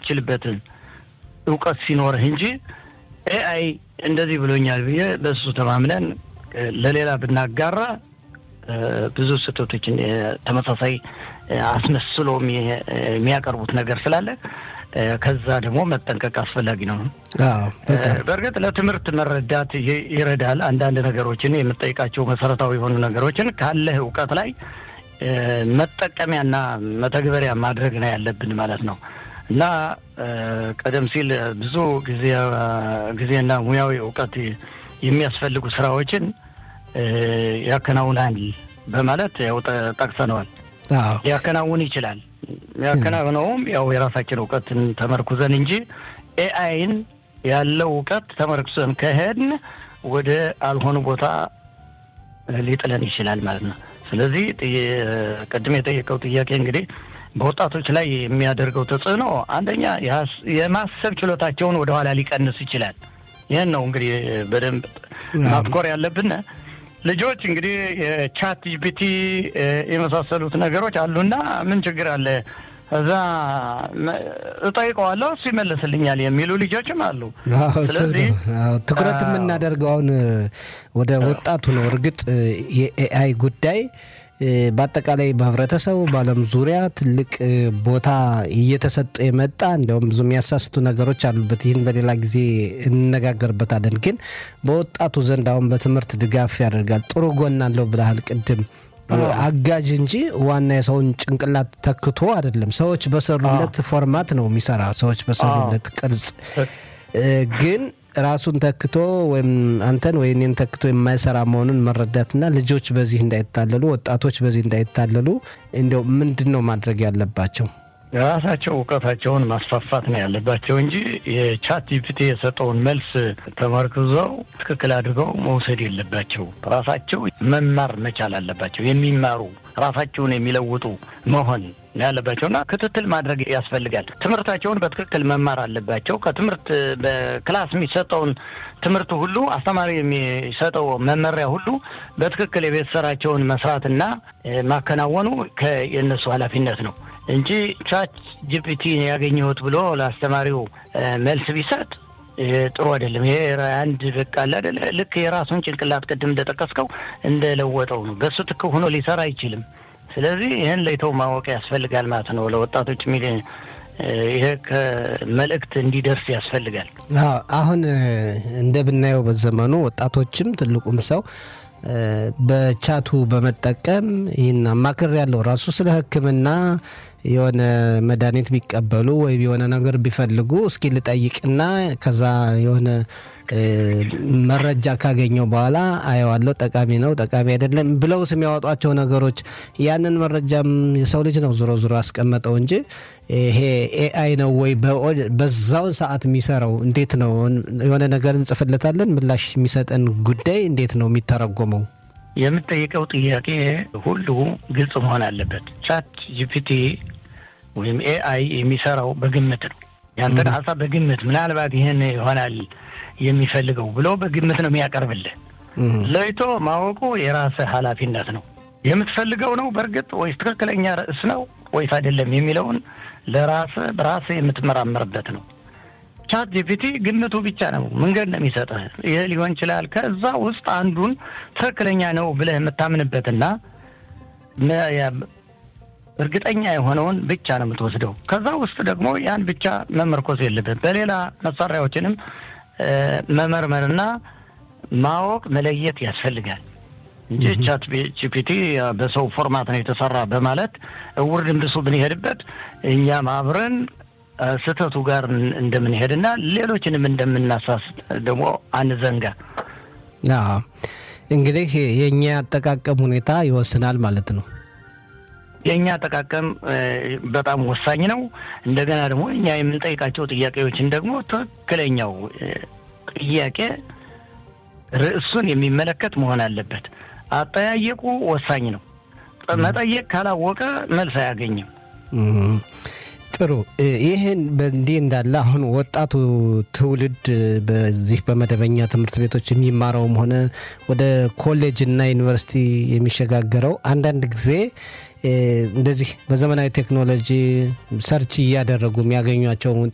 የምትችልበትን እውቀት ሲኖርህ እንጂ ኤአይ እንደዚህ ብሎኛል ብዬ በእሱ ተማምነን ለሌላ ብናጋራ ብዙ ስህተቶችን ተመሳሳይ አስመስሎ የሚያቀርቡት ነገር ስላለ ከዛ ደግሞ መጠንቀቅ አስፈላጊ ነው። በእርግጥ ለትምህርት መረዳት ይረዳል። አንዳንድ ነገሮችን የምጠይቃቸው መሰረታዊ የሆኑ ነገሮችን ካለህ እውቀት ላይ መጠቀሚያና መተግበሪያ ማድረግ ነው ያለብን ማለት ነው እና ቀደም ሲል ብዙ ጊዜ ጊዜና ሙያዊ እውቀት የሚያስፈልጉ ስራዎችን ያከናውናል በማለት ያው ጠቅሰነዋል። ሊያከናውን ይችላል። ያከናውነውም ያው የራሳችን እውቀትን ተመርኩዘን እንጂ ኤአይን ያለው እውቀት ተመርኩዘን ከሄድን ወደ አልሆኑ ቦታ ሊጥለን ይችላል ማለት ነው። ስለዚህ ቅድም የጠየቀው ጥያቄ እንግዲህ በወጣቶች ላይ የሚያደርገው ተጽዕኖ አንደኛ የማሰብ ችሎታቸውን ወደኋላ ሊቀንስ ይችላል። ይህን ነው እንግዲህ በደንብ ማትኮር ያለብን። ልጆች እንግዲህ የቻት ጂፒቲ የመሳሰሉት ነገሮች አሉና ምን ችግር አለ እዛ እጠይቀዋለሁ እሱ ይመልስልኛል የሚሉ ልጆችም አሉ። ስለዚህ ትኩረት የምናደርገው አሁን ወደ ወጣቱ ነው። እርግጥ የኤአይ ጉዳይ በአጠቃላይ በህብረተሰቡ በዓለም ዙሪያ ትልቅ ቦታ እየተሰጠ የመጣ እንዲያውም ብዙ የሚያሳስቱ ነገሮች አሉበት። ይህን በሌላ ጊዜ እንነጋገርበታለን። ግን በወጣቱ ዘንድ አሁን በትምህርት ድጋፍ ያደርጋል። ጥሩ ጎን አለው ብለሃል ቅድም አጋዥ እንጂ ዋና የሰውን ጭንቅላት ተክቶ አይደለም። ሰዎች በሰሩለት ፎርማት ነው የሚሰራ። ሰዎች በሰሩለት ቅርጽ ግን ራሱን ተክቶ ወይም አንተን ወይ እኔን ተክቶ የማይሰራ መሆኑን መረዳትና ልጆች በዚህ እንዳይታለሉ፣ ወጣቶች በዚህ እንዳይታለሉ እንዲያው ምንድን ነው ማድረግ ያለባቸው? ራሳቸው እውቀታቸውን ማስፋፋት ነው ያለባቸው እንጂ የቻት ጂፒቲ የሰጠውን መልስ ተመርክዘው ትክክል አድርገው መውሰድ የለባቸው። ራሳቸው መማር መቻል አለባቸው። የሚማሩ ራሳቸውን የሚለውጡ መሆን ያለባቸው እና ክትትል ማድረግ ያስፈልጋል። ትምህርታቸውን በትክክል መማር አለባቸው። ከትምህርት በክላስ የሚሰጠውን ትምህርት ሁሉ አስተማሪ የሚሰጠው መመሪያ ሁሉ በትክክል የቤት ስራቸውን መስራትና ማከናወኑ የእነሱ ኃላፊነት ነው እንጂ ቻት ጂፒቲ ያገኘሁት ብሎ ለአስተማሪው መልስ ቢሰጥ ጥሩ አይደለም። ይሄ አንድ በቃ አለ አይደለ ልክ የራሱን ጭንቅላት ቅድም እንደጠቀስከው እንደለወጠው ነው። በሱ ትክ ሆኖ ሊሰራ አይችልም። ስለዚህ ይህን ለይተው ማወቅ ያስፈልጋል ማለት ነው። ለወጣቶች ሚል ይሄ ከመልእክት እንዲደርስ ያስፈልጋል። አሁን እንደምናየው በዘመኑ ወጣቶችም ትልቁም ሰው በቻቱ በመጠቀም ይህን አማክር ያለው ራሱ ስለ ሕክምና የሆነ መድኃኒት ቢቀበሉ ወይም የሆነ ነገር ቢፈልጉ እስኪ ልጠይቅና ከዛ የሆነ መረጃ ካገኘው በኋላ አየዋለሁ፣ ጠቃሚ ነው ጠቃሚ አይደለም ብለው የሚያወጧቸው ነገሮች ያንን መረጃም የሰው ልጅ ነው ዞሮ ዞሮ ያስቀመጠው እንጂ ይሄ ኤአይ ነው ወይ በዛው ሰዓት የሚሰራው እንዴት ነው? የሆነ ነገር እንጽፍለታለን ምላሽ የሚሰጠን ጉዳይ እንዴት ነው የሚተረጎመው? የምጠይቀው ጥያቄ ሁሉ ግልጽ መሆን አለበት። ቻት ጂፒቲ ወይም ኤአይ የሚሰራው በግምት ነው። ያንተን ሀሳብ በግምት ምናልባት ይህን ይሆናል የሚፈልገው ብሎ በግምት ነው የሚያቀርብልህ። ለይቶ ማወቁ የራስህ ኃላፊነት ነው። የምትፈልገው ነው በእርግጥ ወይስ ትክክለኛ ርዕስ ነው ወይስ አይደለም የሚለውን ለራስህ በራስህ የምትመራመርበት ነው። ቻት ጂፒቲ ግምቱ ብቻ ነው መንገድ ነው የሚሰጥህ። ይህ ሊሆን ይችላል። ከዛ ውስጥ አንዱን ትክክለኛ ነው ብለህ የምታምንበትና እርግጠኛ የሆነውን ብቻ ነው የምትወስደው። ከዛ ውስጥ ደግሞ ያን ብቻ መመርኮዝ የለብን። በሌላ መሳሪያዎችንም መመርመርና ማወቅ መለየት ያስፈልጋል እንጂ ቻት ጂፒቲ በሰው ፎርማት ነው የተሰራ በማለት እውር ድንብሱ ብንሄድበት እኛም አብረን ስህተቱ ጋር እንደምንሄድና ሌሎችንም እንደምናሳስት ደግሞ አንዘንጋ። እንግዲህ የእኛ አጠቃቀም ሁኔታ ይወስናል ማለት ነው። የእኛ አጠቃቀም በጣም ወሳኝ ነው። እንደገና ደግሞ እኛ የምንጠይቃቸው ጥያቄዎችን ደግሞ ትክክለኛው ጥያቄ ርዕሱን የሚመለከት መሆን አለበት። አጠያየቁ ወሳኝ ነው። መጠየቅ ካላወቀ መልስ አያገኝም። ጥሩ። ይህን በእንዲህ እንዳለ አሁን ወጣቱ ትውልድ በዚህ በመደበኛ ትምህርት ቤቶች የሚማረውም ሆነ ወደ ኮሌጅ እና ዩኒቨርሲቲ የሚሸጋገረው አንዳንድ ጊዜ እንደዚህ በዘመናዊ ቴክኖሎጂ ሰርች እያደረጉ የሚያገኟቸውን